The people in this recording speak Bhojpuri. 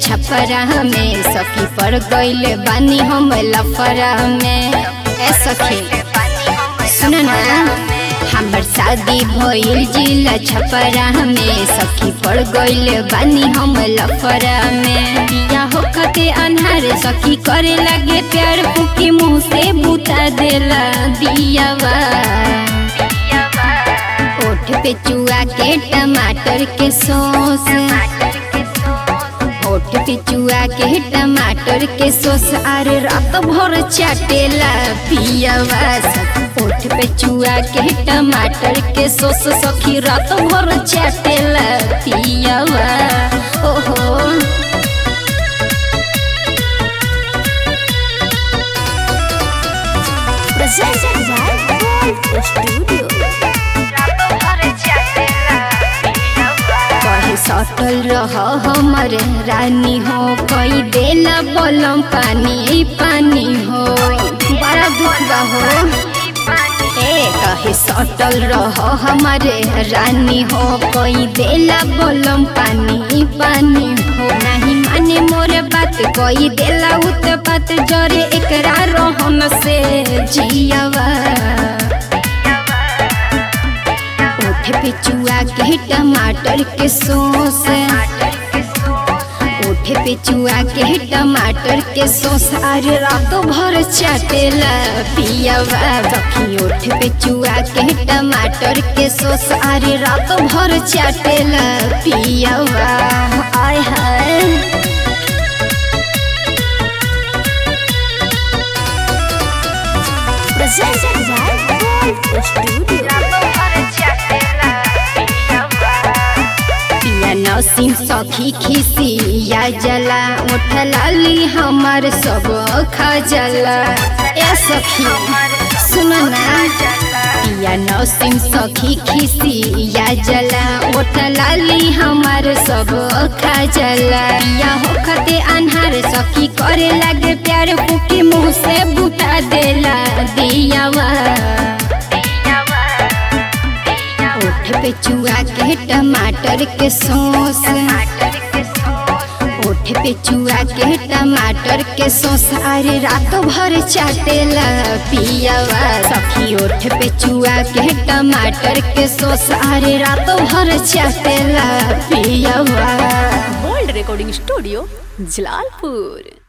छपरा में सखी पर गईले बानी हम लफरा में ए सखी सुन ना हमर शादी भइल जिला छपरा में सखी पड़ गईले बानी हम लफरा में दिया हो खते अन्हार सखी करे लगे प्यार फूकी मुंह से बुता देला दियावा ओठ पे चुआ के टमाटर के सॉस ओठ पे चुआ के टमाटर के सॉस अरे रात भर चाटेला पियावा ओठ पे चुआ के टमाटर के सॉस सखी रात भर चाटेला पियावा ओहो Presented by Gold Studio. कहे सटल रह हमर रानी हो कई देला बलम पानी पानी हो बड़ा दुख बा हो ए कहे सटल रह हमारे रानी हो कई देला बलम पानी पानी हो नहीं माने मोरे बात कई देला उत बात जरे एकरा रहन से जियावा ओठ पे चुआ के टमाटर के सॉस ओठ पे चुआ के टमाटर के सॉस अरे रातों भर चाटेला पियावा बखी ओठ पे चुआ के टमाटर के सॉस अरे रातों भर चाटेला पियावा आय हाय Presented by Gold Studio. पिया नसीम सखी खिसी या जला उठ लाली हमार सब खजला ए सखी सुन ना पिया नसीम सखी खिसी या जला उठ लाली हमार सब खजला पिया हो खते अनहार सखी करे लागे प्यार फूकी मुंह से बुता देला दियावा ओठ पे चुआ के टमाटर के सॉस ओठ पे चुआ के टमाटर के सॉस अरे रातों भर चाटेला पियावा सखी ओठ पे चुआ के टमाटर के सॉस अरे रातों भर चाटेला पियावा गोल्ड रिकॉर्डिंग स्टूडियो जलालपुर